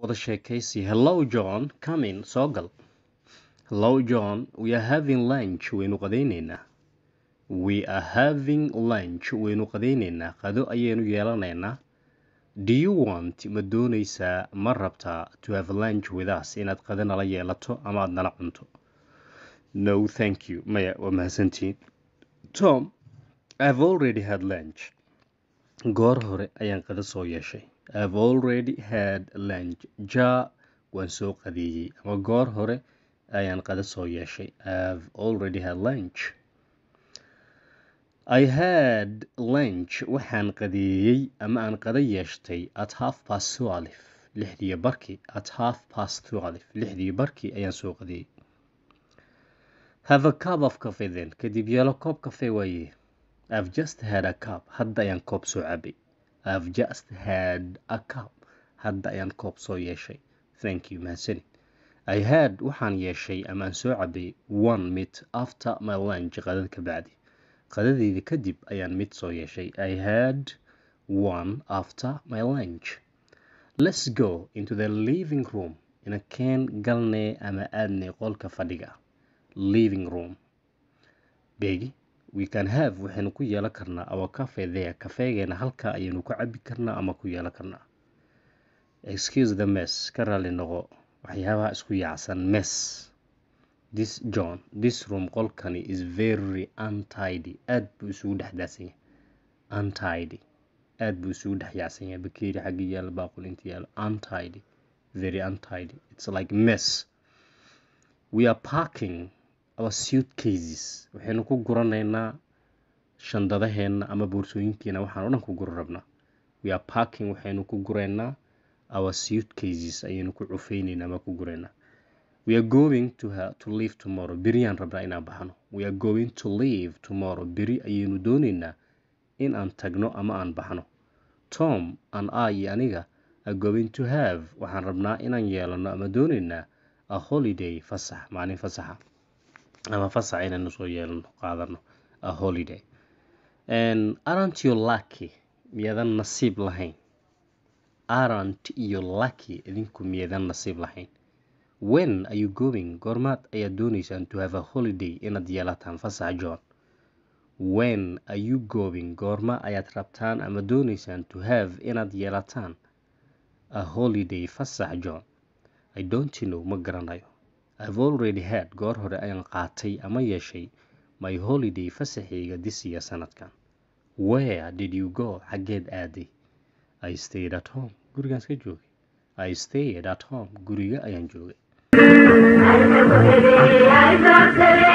wada sheekaysi hello john comin soo gal hello john we are having lunch waynu qadaynaynaa we are having lunch waynu qadaynaynaa qado ayaynu yeelanaynaa do you want ma doonaysaa ma rabtaa to have lunch with us inaad qado nala yeelato ama aad nala cunto no thank you maya waa mahadsantiin tom i've already had lunch goor hore ayaan qado soo yeeshay i've already had lunch ja waan soo qadeeyey ama goor hore ayaan qado soo yeeshay i've already had lunch I had lunch waxaan qadeeyey ama aan qada yeeshtay at half past twelve lixdii barkii at half past twelve lixdii barkii ayaan soo qadeeyey have a cup of coffee then kadib yeelo koob kafee waaye I've just had a cup hadda ayaan koob soo cabay I've just had a cup hadda ayaan koob soo yeeshay thank you mahadsanid I had waxaan yeeshay ama aan soo cabay one mid after my lunch qadad ka bacdi qadadeyda kadib ayaan mid soo yeeshay I had one after my lunch let's go into the living room inakeen galnee ama aadnay qolka fadhiga living room begi we can have waxaynu ku yeelan karnaa our cafe there kafeegeena halkaa ayaynu ku cabi karnaa ama ku yeelan karnaa excuse the mess ka raali noqo waxyaabaha isku yaacsan mess this john this room qolkani is very untidy aad buu isugu dhex daadsan yahay untidy aad buu isugu dhex yaacsan yahay bakeeri xagga yaala baaqul inta yaala untidy very untidy it's like mess we are parking our suitcases waxaynu ku guranaynaa shandadaheena ama boorsooyinkeena waxaan o dhan ku gura rabnaa we are parking waxaynu ku guraynaa our suitcases ayaynu ku cufeyneynaa ama ku guraynaa we are going to, ha to leave tomorrow beriyaan rabnaa inaan baxno we are going to leave tomorrow beri ayaynu dooneynaa in aan tagno ama aan baxno tom an i iyo aniga are going to have waxaan rabnaa inaan yeelano ama dooneynaa a holiday fasax maalin fasaxa ama fasax inaynu soo yeelano qaadano a holiday and aren't you lucky miyadan nasiib lahayn aren't you lucky idinku miyadan nasiib lahayn when are you going goormaad ayaad dooneysaan to have a holiday inaad yeelataan fasax john when are you going goorma ayaad rabtaan ama dooneysaan to have inaad yeelataan a holiday fasax john i don't know ma garanayo i've already had goor hore ayaan qaatay ama yeeshay my holiday fasaxayga disiya sanadkan where did you go xaggeed aaday i stayed at home gurigaan iska joogay i stayed at home guriga ayaan joogay